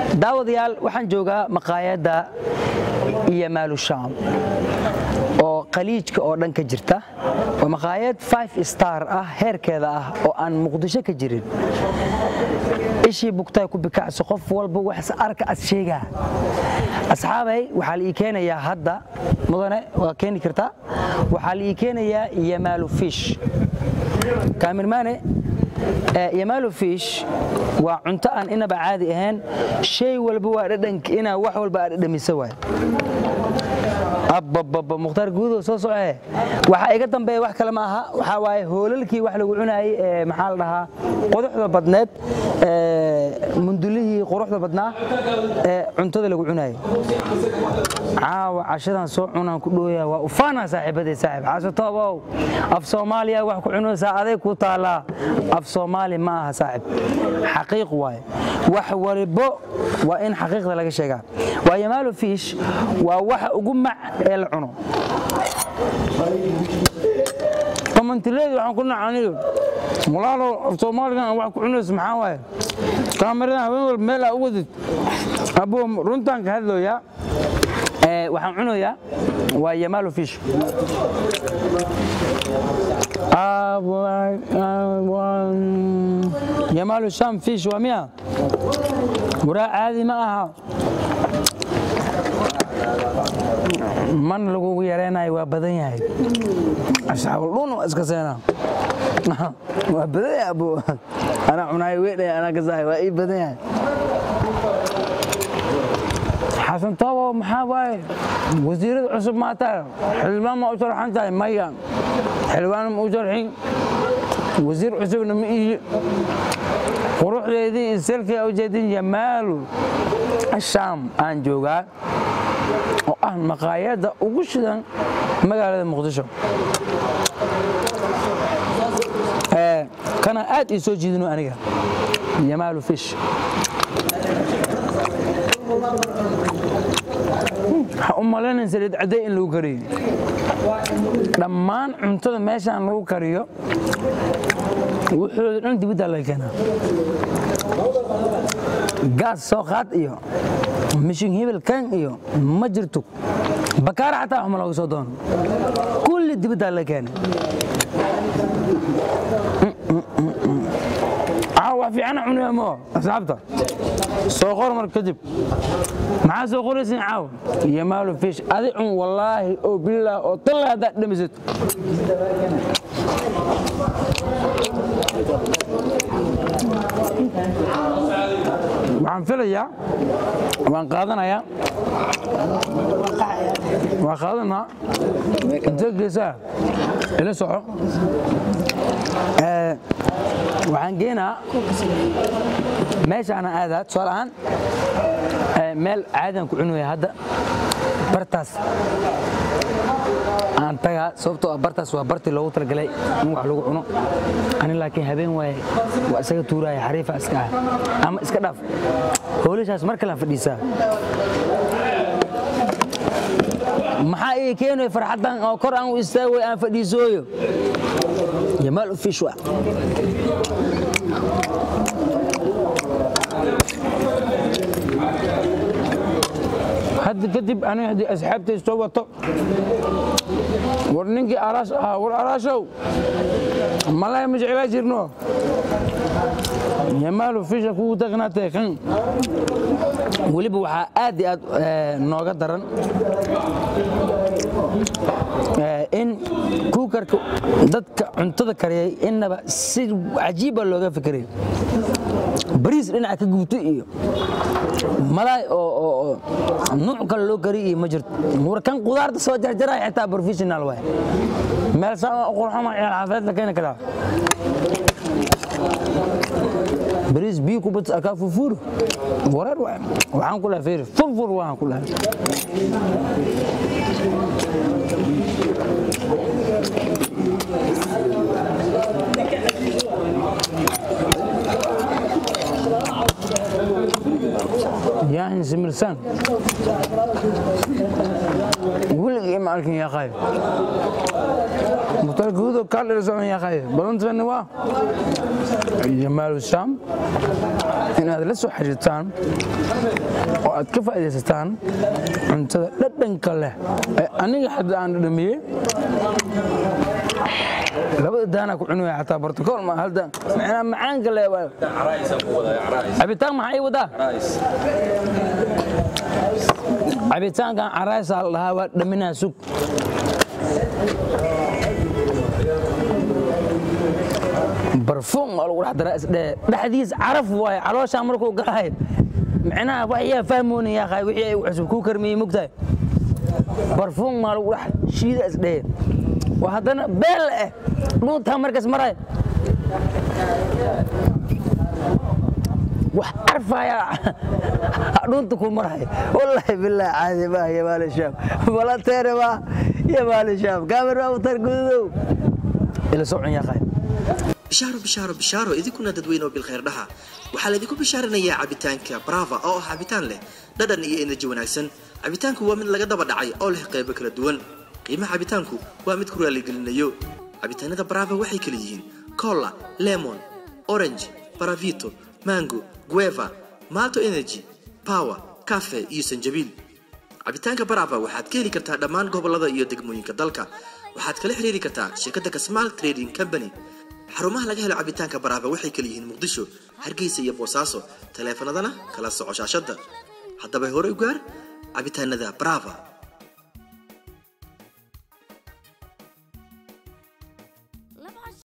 daawadayaal waxaan joogaa maqaayadda iyo maalushaam oo khaliijka oo dhan ka jirta waa maqaayad five star ah heerkeeda ah oo aan muqdisho ka jirin ishii bugtay ku bikacso qof walba wax arka as sheegaa asxaabay waxaa la ii keenayaa hadda mudane waa keeni kartaa waxaa la ii keenayaa yamaalu fish kaamirmaane yamaalu fish waa cunto aan inaba caadi ahayn shay walba waa dhadhanka inaa wax walba aad dhadhamisa waay abbababa mukhtaar guudow soo socee waxaa iga dambeeya wax kale ma aha waxaa waaye hoolalkii wax lagu cunaayey ee maxaa la dhahaa quduxda badneed mundulihii quruxda badnaa ee cuntada lagu cunaayey caawa cashadan soo cunaan ku dhooyaa waa ufaanaa saaxiibaday saaxiib xaasatoobow af soomaaliya wax ku cunaysaa aday ku taallaa af soomaali ma aha saaxiib xaqiiq waaye wax walibo waa in xaqiiqda laga sheegaa waa yamaalu fiish waa waxa ugu mac ee la cuno komantileedi waxaan ku nacaniyo walaalow af soomaaligan aan wax ku cunayso maxaa waaye kaamiradan haween walba meel aa u wadid abuu runtaan ka hadlooyaa waxaan cunayaa waa yamaalu fish yamaalu sham fish waa miya waraa caadi ma aha man lagugu yaraynayo waa badan yahay asxaabaldhun waa iska seenaa waa badan yahay abu anaa cunaayo weedhay anaa gasahay waa ii badan yahay xasan toobo maxaa waaye wasiirada cusub maataa xildhibaan ma u sharxan tahay maya xildhibaan ma u sharxin wasiir cusubna ma ihi quruxdeedii iyo selkii ujeedin yamaalu ashaam aan joogaa oo ah maqaayadda ugu shidan magaalada muqdisho kana aad ii soo jiidino aniga yamaalu fish waxaa u malaynayn saliid cadday in lagu kariyo dhammaan cuntada meeshaan lagu kariyo wuxooda dhan dibiddaa laga keenaa gaas soo qaad iyo mishin hibil kan iyo ma jirto bakaara xataa waxma looga soo doono kulli dibiddaa laga keenay wax fiicana cunaya moo asxaabta soo qor mar kadib maxaa soo qoraysin caaw yamaalu fish adi cun wallaahi oo billaah oo talla haddaad dhamisato waxaan filayaa waan qaadanayaa waan qaadanaa intee geesaa ila soco waxaan geenaa meeshaana aadaa tusaale ahaan meel caadaan ku cunaya hadda bartaas aan tagaa sababtoo ah bartaas waa bartii loogu talagalay in wax lagu cuno ani laakiin habeen waaye waa isaga tuuraya xariifa iska ah ama iska dhaaf hoolashaas mar kalean fadhiisaa maxaa ii keenaya farxaddan oo kor aan u istaagay aan fadhiisooyo jamaal fish wa hadda kadib aniga haddii asxaabtay soo wato war ninkii araash ahaa war araashow malay ma jeclaa jirno yamaalu fisha kugu taqnaatay kan weliba waxaa aad iyo aad nooga daran in kuukarka dadka cuntada kariyay innaba si cajiiba looga fikiray bariis dhinaca ka gubtay iyo malaay oo nuuc kale loo kariy iyo ma jirto war kan qudaarta soo jarjaraya xitaa professional waay meel saa qurxama ciyaal xaafeed la keeni karaa bariis biyo ku bats akaa furfuro wareer waay waxaan ku lahay fiiri furfur waxaan ku lahay yaahin simirsaan weligii ma arkin yaaqay mukhtaar guudo kaadhirsocon yaaqay balantani waa jamaalu shaam inaad la soo xiriirtaan oo aad ka faa'iidaysataan cuntada dhadhanka leh ee aniga hadda aan dhadhamiyey labada daanaa ku cunaya xataa bartakool ma halda macnaa macaanka leh waa cabitaan maxaa ii wadaa cabitaankan caraysaa la dhahaa waa dhaminaa sug barfuum waa lagu dhex daraa isdhee dhexdiis caraf waaye calooshaa markuu galahay micnaha wax yaa fahmoonaya yaaqay wixii ay cusub kuu karmiyey mogtahay barfuum maa lagu dhex shiida isdhee waa haddana beel eh dhuuntaa markaas maray wax carfaya dhuunta ku maray wallaahi bilaahi caadi ma yamaal shaam balateere ma yamaal shaam kaamir waa utar gududow ila socon yaaqay bishaaro bishaaro bishaaro idinkuna dadweyne oo bilkhayr dhaha waxaa laydinku bishaaranayaa cabitaanka brava oo ah cabitaan leh dhadhan iyo enerji wanaagsan cabitaanku waa mid laga daba dhacay oo leh qaybo kala duwan qiimaha cabitaanku waa mid ku raaligelinayo cabitaanada brava waxay kala yihiin cola lemon orange baravito mango gueva malto energy power cafe iyo sanjabiil cabitaanka brava waxaad ka heli kartaa dhammaan gobolada iyo degmooyinka dalka waxaad kala xiriiri kartaa shirkadda kasmal trading company xarumaha laga helo cabitaanka brava waxay kala yihiin muqdisho hargeysa iyo boosaaso taleefanadana kala soco shaashadda haddaba hore u gaar cabitaanada brava